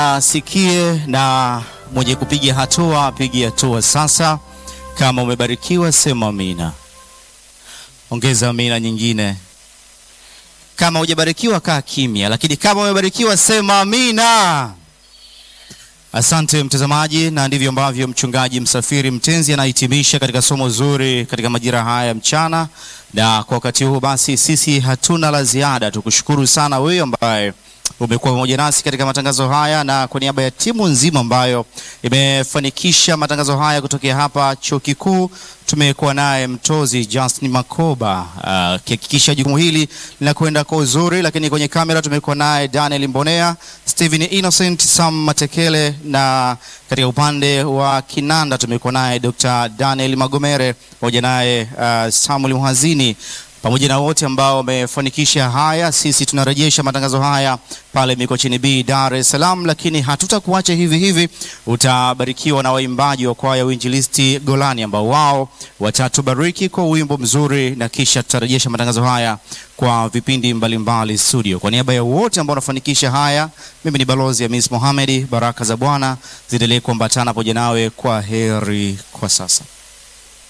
asikie na mwenye kupiga hatua apige hatua sasa. Kama umebarikiwa sema amina, ongeza amina nyingine. Kama hujabarikiwa kaa kimya, lakini kama umebarikiwa sema amina. Asante mtazamaji, na ndivyo ambavyo mchungaji Msafiri Mtenzi anahitimisha katika somo zuri katika majira haya ya mchana. Na kwa wakati huu basi, sisi hatuna la ziada, tukushukuru sana wewe ambaye umekuwa pamoja nasi katika matangazo haya, na kwa niaba ya timu nzima ambayo imefanikisha matangazo haya kutokea hapa chuo kikuu, tumekuwa naye mtozi Justin Makoba akihakikisha uh, jukumu hili linakwenda kwa uzuri, lakini kwenye kamera tumekuwa naye Daniel Mbonea, Steven Innocent, Sam Matekele, na katika upande wa kinanda tumekuwa naye Dr. Daniel Magomere pamoja naye uh, Samuel Muhazini pamoja na wote ambao wamefanikisha haya. Sisi tunarejesha matangazo haya pale Mikocheni B, Dar es Salaam, lakini hatutakuacha hivi hivi. Utabarikiwa na waimbaji wa kwaya Uinjilisti Golani ambao wao watatubariki kwa wimbo mzuri, na kisha tutarejesha matangazo haya kwa vipindi mbalimbali studio. Kwa niaba ya wote ambao wanafanikisha haya, mimi ni balozi Hamis Mohamed. Baraka za Bwana ziendelee kuambatana pamoja nawe. Kwa heri kwa sasa.